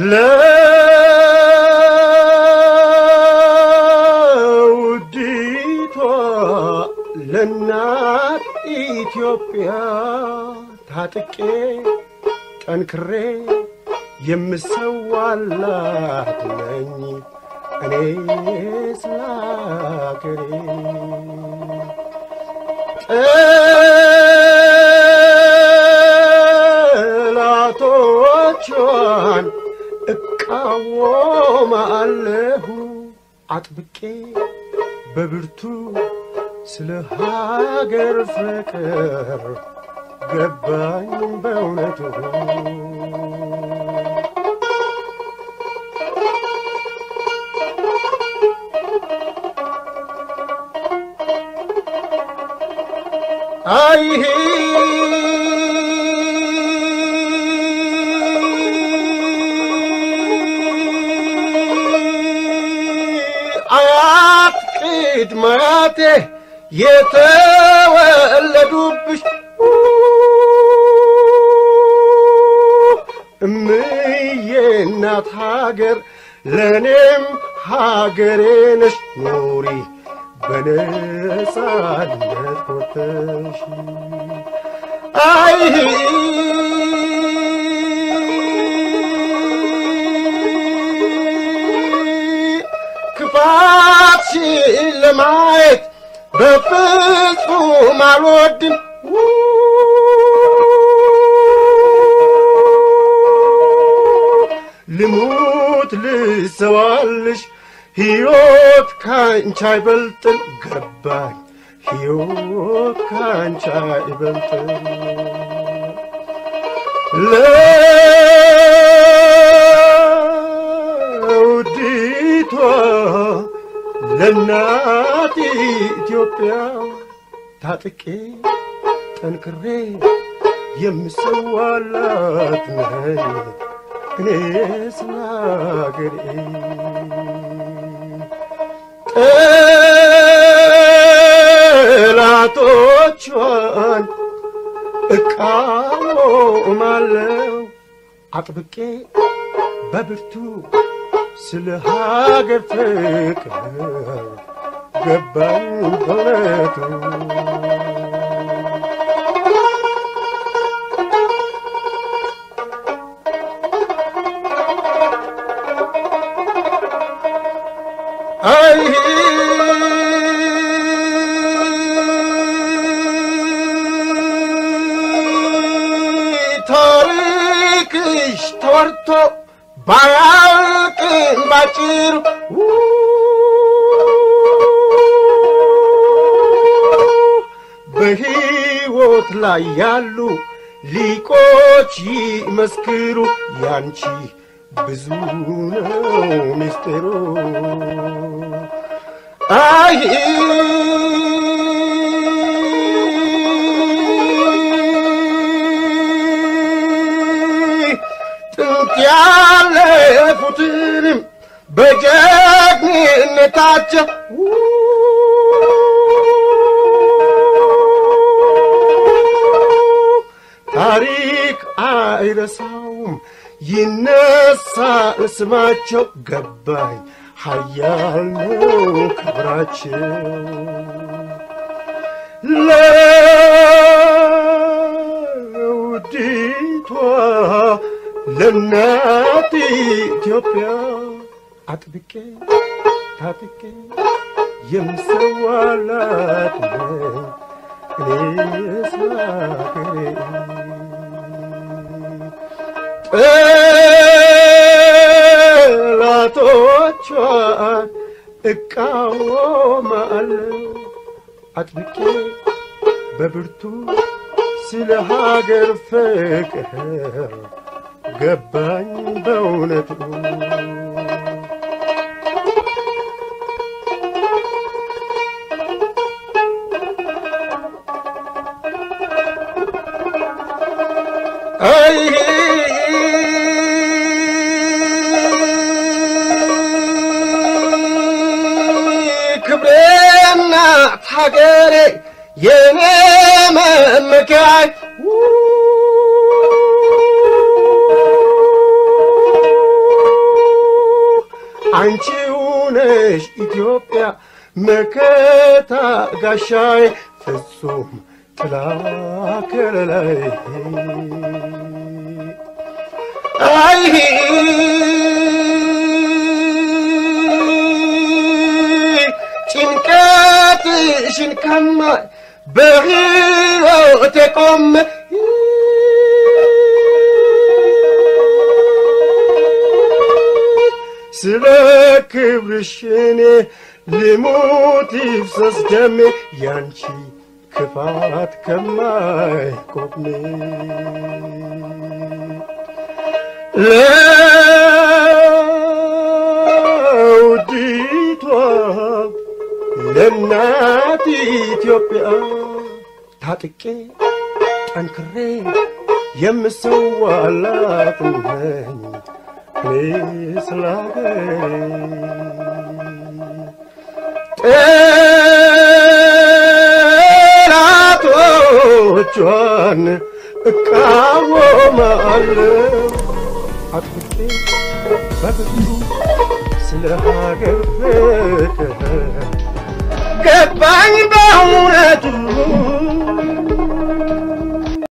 ለውዲቷ ለእናት ኢትዮጵያ ታጥቄ ጠንክሬ የምሰዋላት ነኝ እኔ ስለ አገሬ ጠላቶቿን እቃወማለሁ አጥብቄ በብርቱ ስለ ሀገር ፍቅር ገባኝ በእውነቱ አይሄ አያት ቅድመ አያቴ የተወለዱብሽ እምዬ እናት ሀገር ለእኔም ሀገሬ ነሽ ኑሪ በነጻነት ኮተሽ አይ ክፋትሽን ለማየት በፍጹም አልወድም ልሙት ልሰዋልሽ ሕይወት ካንቺ አይበልጥም ገባኝ ሕይወት ካንቺ አይበልጥም ለውዲቷ ለእናት ኢትዮጵያ ታጥቄ ጠንክሬ የምሰዋላት ነኝ እኔ ስለ አገሬ ጠላቶቿን እቃወማለሁ አጥብቄ በብርቱ ስለ ሀገር ፍቅር ገባኝ በእውነቱ አይ ታሪክሽ ተወርቶ ባያልቅም ባጭሩ በሕይወት ላይ ያሉ ሊቆች ይመስክሩ ያንቺ ብዙ ነው ምስጢሩ አይ ጥንት ያለፉትንም በጀግንነታቸው ታሪክ አይረሳውም ይነሳል ስማቸው ገባኝ ሀያል ነው ክብራቸው ለውዲቷ ለእናት ኢትዮጵያ አጥብቄ ታጥቄ የምሰዋላት ነኝ እኔ ስለ አገሬ ጠላቶቿን እቃወማለሁ አጥብቄ በብርቱ ስለ ሀገር ፍቅር ገባኝ በእውነቱ አይ ክብሬና ሀገሬ የኔ መመኪያይ አንቺው ነሽ ኢትዮጵያ መከታ ጋሻዬ ፍጹም ጥላ ከለላይ አይ ጭንቀትሽን ከማይ በሕይወቴ ቆሜ ስለ ክብርሽ እኔ ልሙት ይፍሰስ ደሜ ያንቺ ክፋት ከማይቆሜ ለውዲቷ ለእናት ኢትዮጵያ ታጥቄ ጠንክሬ የምሰዋላት ነኝ እኔ ስለ ጠላቶቿን እቃወማለሁ አጥብቄ በብዙ ስለ ሀገር ፍቅር ገባኝ በእውነቱ